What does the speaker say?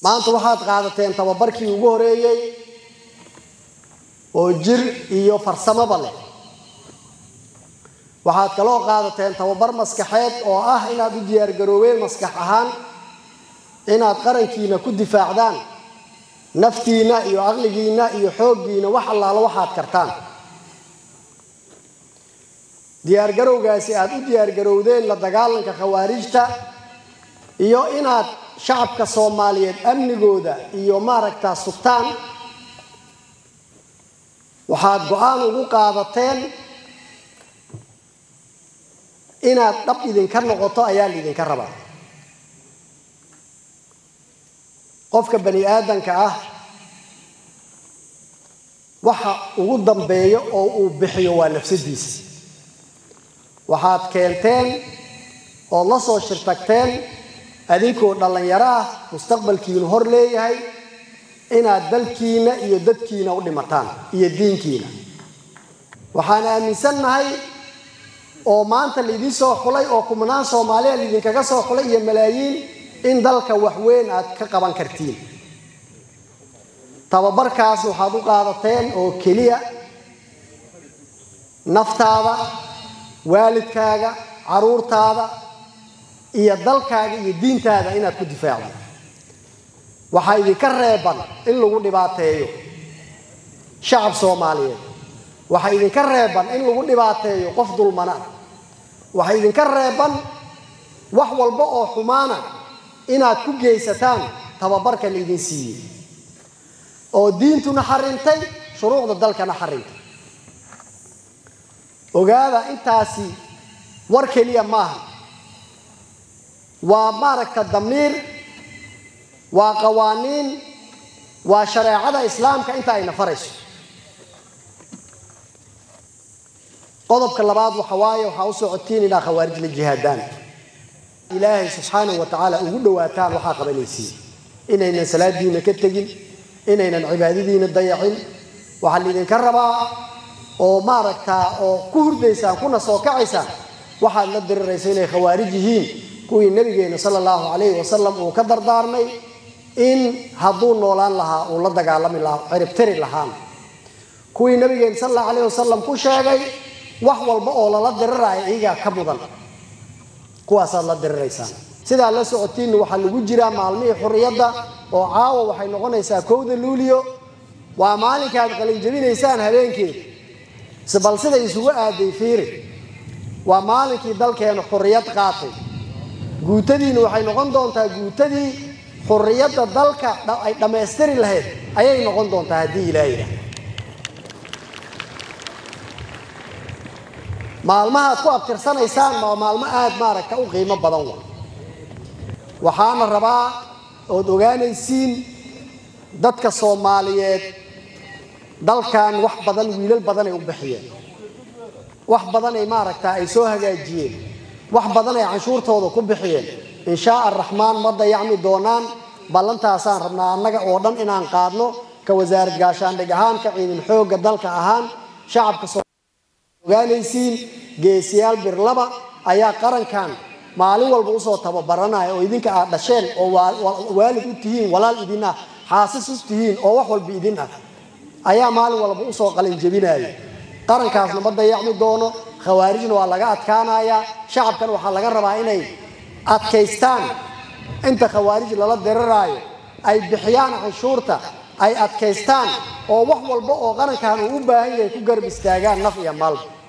maanta waxaad qaadateen tababarkii ugu horeeyey oo jir iyo farsamaba leh waxaad kaloo qaadateen tababar maskaxeed oo ah inaad u diyaargaroobeen maskax ahaan inaad qarankiina ku difaacdaan naftiina iyo caqligiina iyo xooggiina wax allaalo waxaad kartaan diyaargarowgaasi aad u diyaargarowdeen la dagaalanka khawaarijta iyo inaad shacabka soomaaliyeed amnigooda iyo maaragtaa sugtaan waxaad go-aan ugu qaadateen inaad dhab idinka noqoto ayaa laidinka rabaa qofka bani aadanka ah waxa ugu dambeeyo oo uu bixiyo waa nafsadiisa waxaad keenteen ood la soo shirtagteen adinkoo dhallinyaro ah mustaqbalkiinu hor leeyahay inaad dalkiina iyo dadkiina u dhimataan iyo diinkiina waxaan aaminsannahay oo maanta laydin soo xulay oo kumnaan soomaaliya laydinkaga soo xulay iyo malaayiin in dalka waxweyn aad ka qaban kartiin tababarkaas waxaad u qaadateen oo keliya naftaada waalidkaaga caruurtaada iyo dalkaaga iyo diintaada inaad ku difaacdo waxaa idinka reeban in lagu dhibaateeyo shacab soomaaliyeed waxaa idinka reeban in lagu dhibaateeyo qof dulmana waxaa idinka reeban wax walba oo xumaana inaad ku geysataan tababarka laydin siiyey oo diintuna xarintay shuruucda dalkana xarintay ogaada intaasi war keliya maaha waa maaragta damiir waa qawaaniin waa shareecada islaamka inta ayna farayso qodobka labaad waxa waaye waxaa u socotiin ilaa khawaarij la jihaadaan ilaahay subxaanahu wa tacaala ugu dhawaataan waxaa qabanaysiin inaynan salaadiina ka tegin inaynan cibaadadiina dayacin waxaa laydinka rabaa oo maaragtaa oo ku hurdaysaan kuna soo kacaysaan waxaad la diriraysa inay khawaarij yihiin kuwii nabigeena sala allahu calayhi wasalam uu ka dardaarmay in hadduu noolaan lahaa uu la dagaalami lahaa ciribtiri lahaana kuwii nabigeena sala allahu calayhi wasalam ku sheegay wax walba oo lala diriraayo iyagaa ka mudan kuwaasaad la diriraysaan sidaa la socotiinna waxaa lagu jiraa maalmihii xurriyadda oo caawa waxay noqonaysaa kowda luuliyo waa maalinka aad qalinjabinaysaan habeenkeeda bal siday isugu aaday fiiri waa maalinkii dalkeena xurriyad qaatay guutadiina waxay noqon doontaa guutadii xurriyadda dalka ay dhammaystiri lahayd ayay noqon doontaa haddii ilaahayda maalmahaad ku abtirsanaysaan waa maalmo aada maaragta u qiimo badan wa waxaana rabaa ood ogaanaysiin dadka soomaaliyeed dalkan wax badan wiilal badanay u bixiyeen wax badan ay maaragtaa ay soo hagaajiyeen wax badan ay canshuurtooda ku bixiyeen inshaa araxmaan ma dayacmi doonaan ballantaasaan rabnaa annaga oo dhan inaan qaadno ka wasaarad gaashaandhig ahaan ka ciidan xoogga dalka ahaan shacabka ogaanaysiin geesiyaal birlaba ayaa qarankan maalin walba usoo tababaranaya oo idinka aad dhasheen oo waalid u tihiin walaal idin ah xaasis u tihiin oo wax walba idin ah ayaa maalin walba usoo qalinjabinaya qarankaasna ma dayacmi doono khawaarijna waa laga adkaanayaa shacabkan waxaa laga rabaa inay adkaystaan inta khawaarij lala diriraayo ay bixiyaan canshuurta ay adkaystaan oo wax walba oo qarankan uu u baahan yahay ku garab istaagaan naf iyo maalba